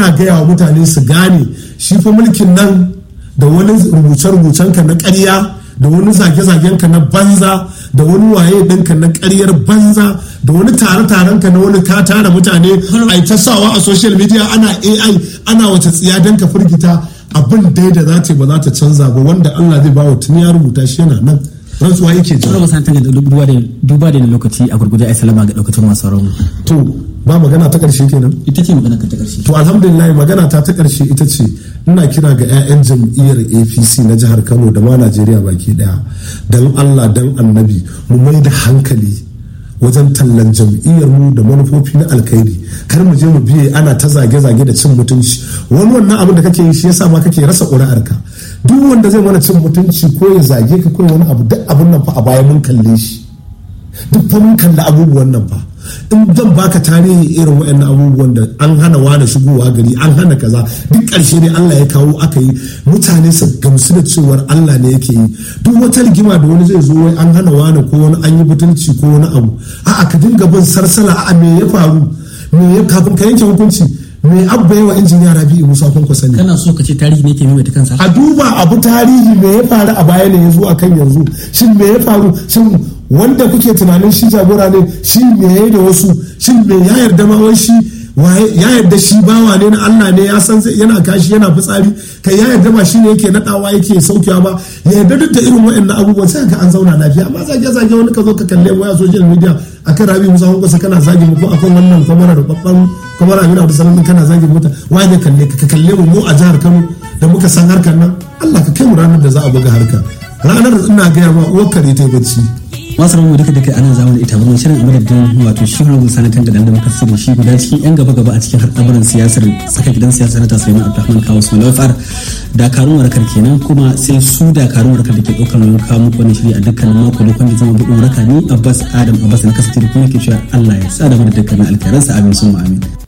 ina gaya wa mutane su gane shi fa mulkin nan da wani rubuce-rubucen ka na ƙarya da wani zage-zagen ka na banza da wani waye ɗinka na ƙaryar banza da wani tare-taren ka na wani ka tara mutane a ta sawa a social media ana ai ana wace tsiya don ka firgita abin dai da za ta ba za ta canza ba wanda allah zai ba wa tuni ya rubuta shi yana nan rantsuwa yake jira. Tsara masantan da duba da lokaci a gurguje a salama ga daukacin masu rauni. To ba magana ta ƙarshe kenan. Ita ce magana ta ƙarshe. To alhamdulillah magana ta ta ƙarshe ita ce ina kira ga 'ya'yan jam'iyyar APC na jihar Kano da ma Najeriya baki daya dan Allah dan Annabi mu mai da hankali wajen tallan jam'iyyar mu da manufofi na alkhairi kar mu je mu biye ana ta zage-zage da cin mutunci wani wannan abin da kake yi shi yasa ma kake rasa ƙuri'arka duk wanda zai mana cin mutunci ko ya zage ka ko wani abu duk abin nan fa a baya mun kalle shi duk fa mun kalli abubuwan nan fa in zan baka tarihi irin waɗannan abubuwan da an hana wani shigowa gari an hana kaza duk ƙarshe ne Allah ya kawo aka yi mutane su gamsu da cewar Allah ne yake yi duk wata rigima da wani zai zo wai an hana wani ko wani an yi butulci ko wani abu a'a ka dinga bin sarsala a'a me ya faru me ya kafin ka yanke hukunci me abba yawa injiniya rabi'u musa kun sani kana so ka ce tarihi ne ke maimaita kansa a duba abu tarihi me ya faru a baya ne yanzu akan yanzu shin me ya faru shin wanda kuke tunanin shi jagora ne shi me ya da wasu shin me ya yarda ma wai shi ya yarda shi bawa ne na Allah ne ya san yana kashi yana fitsari kai ya yarda ba shi ne yake nadawa yake saukewa ba ya yarda duk da irin waɗannan abubuwan sai ka an zauna lafiya amma zage zage wani ka zo ka kalle mu ya social media akan rabi musa hunkusa kana zage mu ko akan wannan kwamara da babban kwamara amina da salamin kana zage mu ta wani kalle ka kalle mu mu a jihar Kano da muka san harkar nan Allah ka kai mu ranar da za a buga harka ranar ina gaya ma uwar kare ta bacci masu ramu duka duka ana zama da ita mun shirin madadin wato shi honorable sanatan da dan muka da shi guda cikin yan gaba gaba a cikin al'amuran siyasar tsaka gidan siyasa na tasiri abdulrahman kawo su malafar dakarun warkar kenan kuma sai su dakarun warkar da ke ɗaukar nauyin kawo muku wani shiri a dukkanin mako da kwanda zama buɗin warka ni abbas adam abbas na kasance da kuma ke cewa allah ya sa da mu da dukkanin alkhairansa amin sun amin